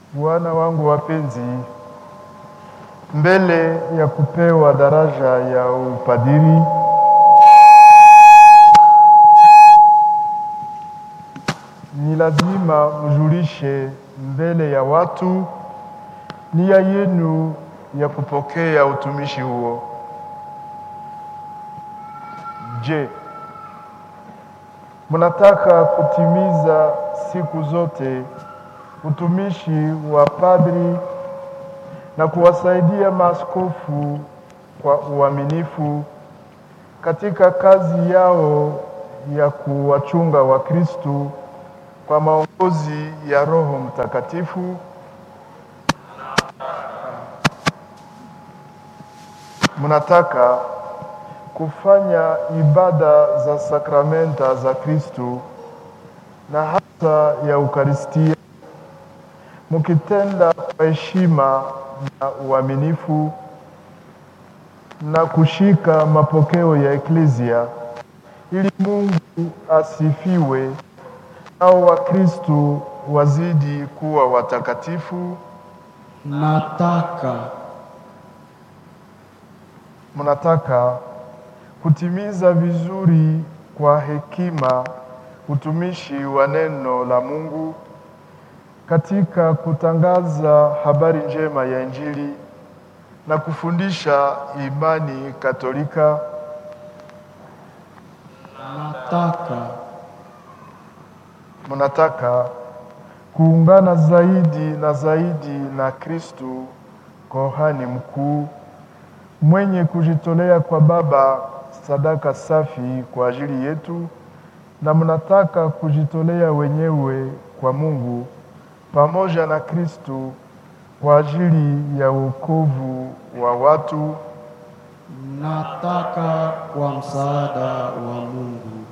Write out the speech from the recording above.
Wana wangu wapenzi, mbele ya kupewa daraja ya upadiri ni lazima mjulishe mbele ya watu nia yenu ya kupokea utumishi huo. Je, mnataka kutimiza siku zote utumishi wa padri na kuwasaidia maaskofu kwa uaminifu katika kazi yao ya kuwachunga Wakristu kwa maongozi ya Roho Mtakatifu? Mnataka kufanya ibada za sakramenta za Kristu na hasa ya Ukaristia mukitenda kwa heshima na uaminifu na kushika mapokeo ya Eklezia ili Mungu asifiwe nao Wakristu wazidi kuwa watakatifu. Nataka Mnataka kutimiza vizuri kwa hekima utumishi wa neno la Mungu katika kutangaza habari njema ya Injili na kufundisha imani Katolika. nataka Mnataka kuungana zaidi na zaidi na Kristu, kohani mkuu mwenye kujitolea kwa Baba sadaka safi kwa ajili yetu, na mnataka kujitolea wenyewe kwa Mungu pamoja na Kristu kwa ajili ya wokovu wa watu. nataka kwa msaada wa Mungu